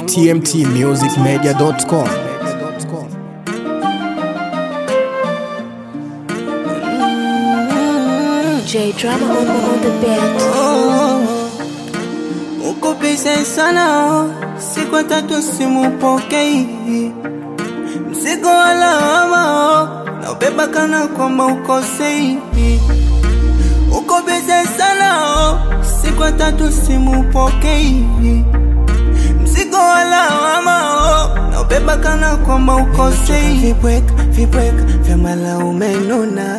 tmtmusicmedia.com. J Drama on, on the beat. Uko pesa sana, siku ya tatu simupokei mzigo wa lawama na ubeba kana kwamba ukosei. Uko pesa sana, siku ya tatu simupokei mzigo wa lawama na ubeba kana kwamba ukosei. Vibweka vibweka vya malaume nuna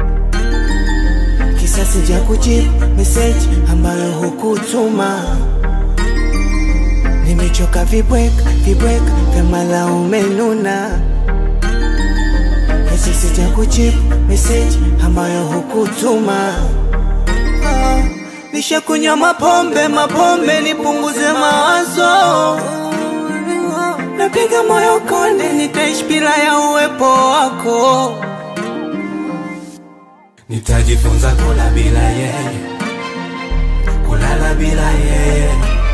kisasi ja kujibu meseji ambayo hukutuma. Nimechoka vibweka vibweka vya malaume nuna, kisasi ja kujibu meseji ambayo hukutuma. Ah, Nishakunywa mapombe mapombe nipunguze mawazo, napiga moyo konde, nitaishi bila ya uwepo wako. Nitajifunza kula bila yeye, kulala bila yeye,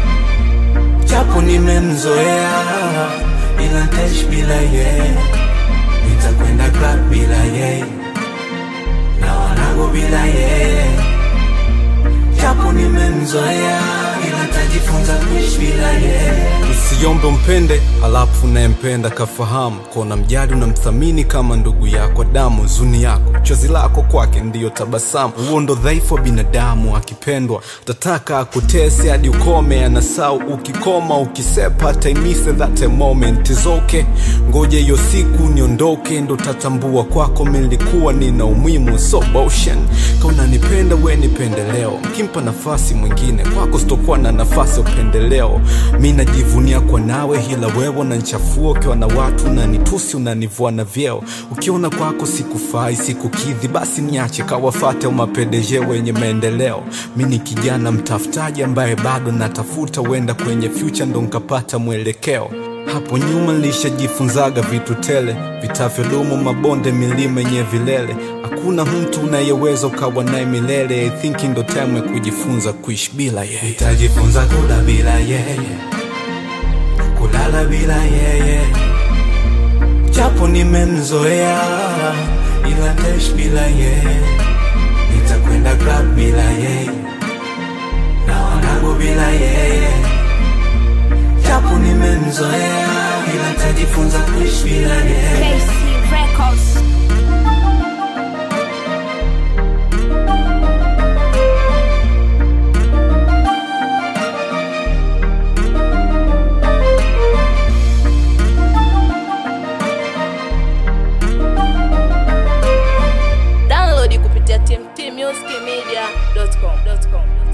japo nimemzoea, ila nitaishi bila yeye. Nitakwenda club bila yeye, na wanangu bila yeye, japo nimemzoea, ila nitajifunza kuishi bila yeye. Usiombe umpende alafu unayempenda kafahamu, kona mjali unamthamini kama ndugu yako damu. Zuni yako chozi lako kwake ndiyo tabasamu. Huo ndo dhaifu wa binadamu, akipendwa utataka akutese hadi ukome. Anasau ukikoma ukisepa, taimise that a moment is okay. Ngoja hiyo siku niondoke, ndo tatambua kwako milikuwa nina umuhimu. So motion kauna nipenda we nipende leo, mkimpa nafasi mwingine kwako sitokuwa na nafasi ya upendeleo. Mi najivunia kwa nawe, hila wewe unanichafua ukiwa na watu unanitusi, unanivua na vyeo. Ukiona kwako sikufai, sikukidhi, basi niache kawafate umapendeje wenye maendeleo. Mi ni kijana mtafutaji ambaye bado natafuta, huenda kwenye future ndo nkapata mwelekeo. Hapo nyuma nilishajifunzaga vitu tele vitavyodumu, mabonde, milima yenye vilele. Hakuna mtu unayeweza ukawa naye milele. I think ndo time ya kujifunza kuishi bila yeye. Nitajifunza kula bila yeye, kulala bila yeye, japo nimemzoea, ila nitaishi bila yeye. Nitakwenda club bila yeye, na wanangu bila yeye, japo nimemzoea, ila nitajifunza kuishi bila yeye. KC Records. Download kupitia tmtmusicmedia.com.